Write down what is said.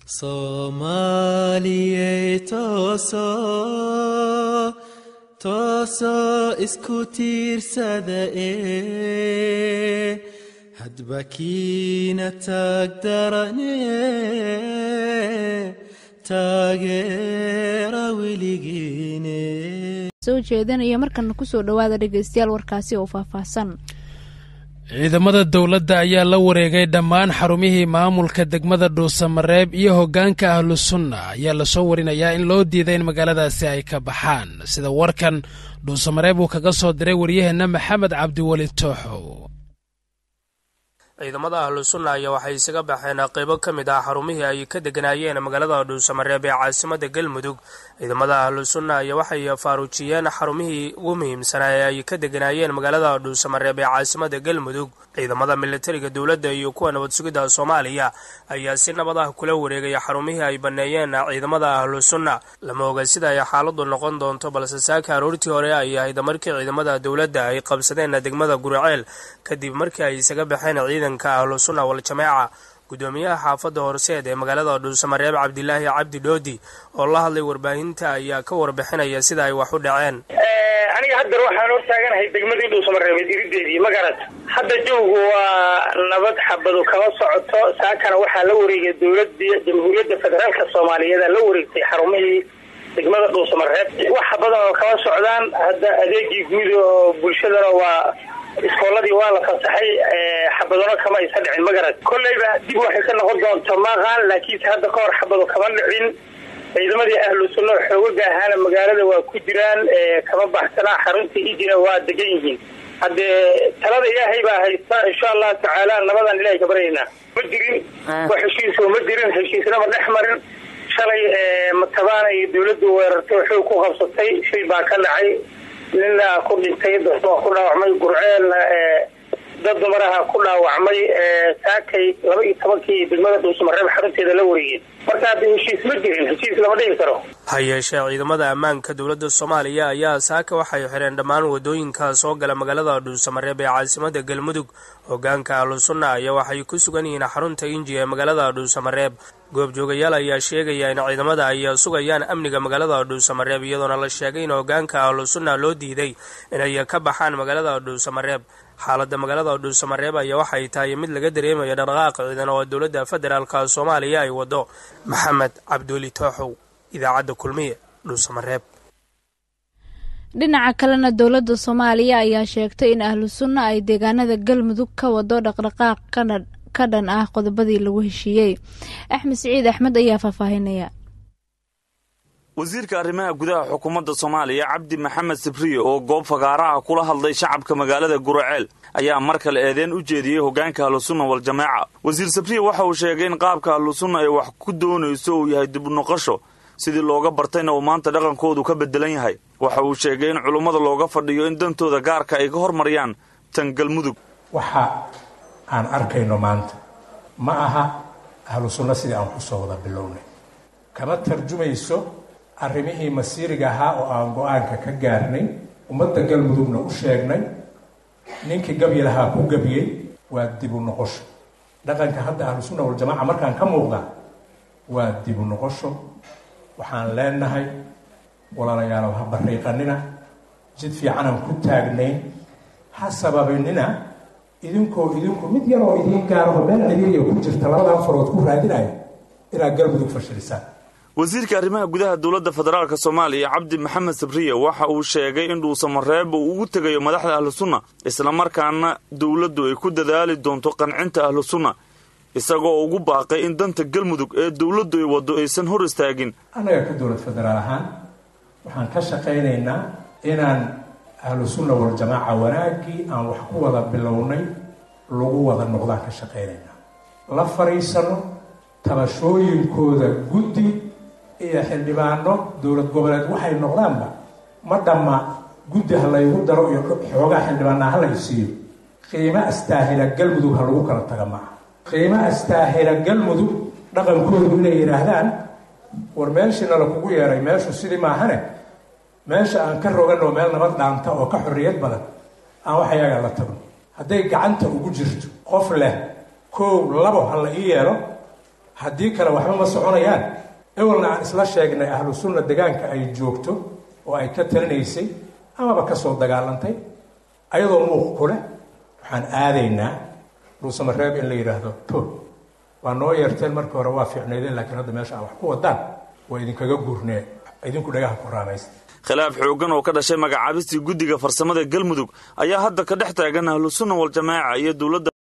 soomaaliyey tooso tooso isku tiirsada ee hadba kiina taag darane taageera weligiine soo jeedinaya markana kusoo dhowaada dhegeystayaal warkaasi oo faahfaahsan ciidamada dowladda ayaa la wareegay dhammaan xarumihii maamulka degmada dhuusamareeb iyo hoggaanka ahlu sunna ayaa lasoo warinayaa in loo diiday in magaaladaasi ay ka baxaan sida warkan dhuusamareeb uu kaga soo diray waryaheenna maxamed cabdiweli tooxow ciidamada ahlu sunna ayaa waxay isaga baxeen qaybo ka mid ah xarumihii ay ka deganaayeen magaalada dhuusamareeb ee caasimada galmudug ciidamada ahlu sunna ayaa waxay faaruujiyeen xarumihii ugu muhiimsanaa ee ay ka deganaayeen magaalada dhuusamareeb ee caasimada galmudug ciidamada militariga dowladda iyo kuwa nabad sugidda soomaaliya ayaa si nabad ah kula wareegaya xarumihii ay banneeyeen ciidamada ahlu sunna lama oga sida ay xaaladu noqon doonto balse saaka aroortii hore ay ahayd markii ciidamada dowladda ay qabsadeen degmada guriceel kadib markii ay isaga baxeen ciidanka ahlu sunna wal-jamaaca gudoomiyaha xaafadda horseed ee magaalada dhuusamareeb cabdilaahi cabdi dhoodi oo la hadlay warbaahinta ayaa ka warbixinaya sida ay wax u dhaceen aniga haddar waxaan hortaaganahay degmadii dhuusamareebeed irideedii ma garat hadda jawgu waa nabad xabadu kama socoto saakana waxaa la wareegay dowladii jamhuuriyadda federaalka soomaaliyeed la wareegtay xarumihii degmada dhuusamareeb wax badan oo kama socdaan hadda adeegii guud oo bulshadana waa iskooladii waa la fasaxay xabadano kama aysa dhicin ma garat kolleyba dib waxay ka noqon doonta maqaan laakiinse hadda ka hor xabado kama dhicin ciidamadii ahlu sunna oo xoogaga ahaana magaalada waa ku jiraan kama baxsanaa xaruntii hijina waa degan yihiin haddee talada ilaahay baa haysta insha allahu tacaala nabadaan ilahay ka baryaynaa ma jirin wax heshiiso ma jirin heshiisnama dhex marin shalay matabaana iyo dawladdu weerartay xoog ku qabsatay shil baa ka dhacay nina ku dhintay dad waa ku dhaawacmay gurceelna dad dumaraha ku dhaawacmay saakay laba iyo tobankii degmada dhuusamareeb xarunteeda la wareegeen marka hadda heshiis ma jirin heshiis lama dhihi karo ha yeeshee ciidamada ammaanka dowladda soomaaliya ayaa saaka waxay xireen dhammaan wadooyinka soo gala magaalada dhuusamareeb ee caasimada galmudug hogaanka ahlu sunna ayaa waxay ku sugan yihiin xarunta inji ee magaalada dhuusamareeb goobjoogayaal ayaa sheegaya in ciidamada ay sugayaan amniga magaalada dhuusamareeb iyadoona la sheegay in hogaanka ahlu sunna loo diiday inay ka baxaan magaalada dhuusamareeb xaaladda magaalada dhuusamareeb ayaa waxay tahay mid laga dareemayo dhaqdhaqaaq ciidan oo dowladda federaalka soomaaliya ay wado maxamed cabduuli tooxow idaacadda kulmiye dhuusamareeb dhinaca kalena dowladda soomaaliya ayaa sheegtay in ahlu sunna ay deegaanada galmudug ka wado dhaqdhaqaaq ka dhan ah qodobadii lagu heshiiyey axmed siciid axmed ayaa faahfaahinaya wasiirka arrimaha gudaha xukuumadda soomaaliya cabdi maxamed sibriye oo goob fagaaraha kula hadlay shacabka magaalada guraceel ayaa mar kale eedeen u jeediyey hoggaanka ahlusunna wal-jamaaca wasiir sabriye waxa uu sheegay in qaabka ahlusunna ay wax ku doonayso uu yahay dibunoqosho sidii looga bartayna uu maanta dhaqankoodu ka beddelan yahay waxa uu sheegay in culummada looga fadhiyo in dantooda gaarka ay ka hormariyaan tan galmudug waxa aan arkayno maanta ma aha ahlu sunna sidii aan ku soo wada bilownay kama tarjumayso arrimihii masiiriga ahaa oo aan go-aanka ka gaarnay ummadda galmudugna u sheegnay ninkii gabyi lahaa ku gabyey waa dibu noqosho dhaqanka hadda ahlusunna waljamaaca markaan ka muuqda waa dibu noqosho waxaan leenahay walaalayaalow ha bariiqanina jid fiicanaan ku taagnayn ha sababinina idinkoo idinku mid yaroo idiin gaaraho meel ciriiriya ku jirta labadan farood ku raadinaya inaad galmudug fashilisaan wasiirka arrimaha gudaha dowladda federaalk soomaaliya cabdi maxamed sabriye waxa uu sheegay in dhuusamareeb uu ugu tegayo madaxda ahlu sunna islamarkaana dowladdu ay ku dadaali doonto qancinta ahlu sunna isagoo ugu baaqay in danta galmudug ee dowladdu ay waddo aysan hor istaagin annaga ka dowlad federaal ahaan waxaan ka shaqaynaynaa inaan ahlu sunna waljamaaca wanaaggii aan wax ku wada bilownay lagu wada noqdaan ka shaqaynaynaa la fadhiisano tabashooyinkooda guddi iyo xildhibaano dowlad goboleed waxay noqdaanba ma dhamma guddi ha laygu daro iyo xoogaa xildhibaanaa ha lay siiyo qiimo astaahila galmudug ha lagu kala taga maaha qiimo astaahila galmudug dhaqankoodu inay yidhaahdaan war meeshiina la kugu yeeray meeshu sidii maahane meesha aan ka roganoo meel nabad dhaanta oo ka xorriyad badan aan wax ayagaa la tagno hadday gacanta ugu jirto qof leh koow labo ha la ii yeelo haddii kale waxba ma soconayaan ewelna aan isla sheegnay ahlu sunna degaanka ay joogto oo ay ka talinaysay amaba ka soo dagaalantay ayadoo muuq ku leh waxaan aadaynaa dhuusamareeb in la yidhaahdo to waa noo yeerteen markii hore waa fiicnaydeen laakiin hadda meesha aan wax ku wadaan waa idinkaga guurnee idinku dhagaha ku raamaysta khilaaf xooggan oo ka dhashay magacaabistii guddiga farsamada galmudug ayaa hadda ka dhex taagan ahlu sunna waljamaaca iyo dowladda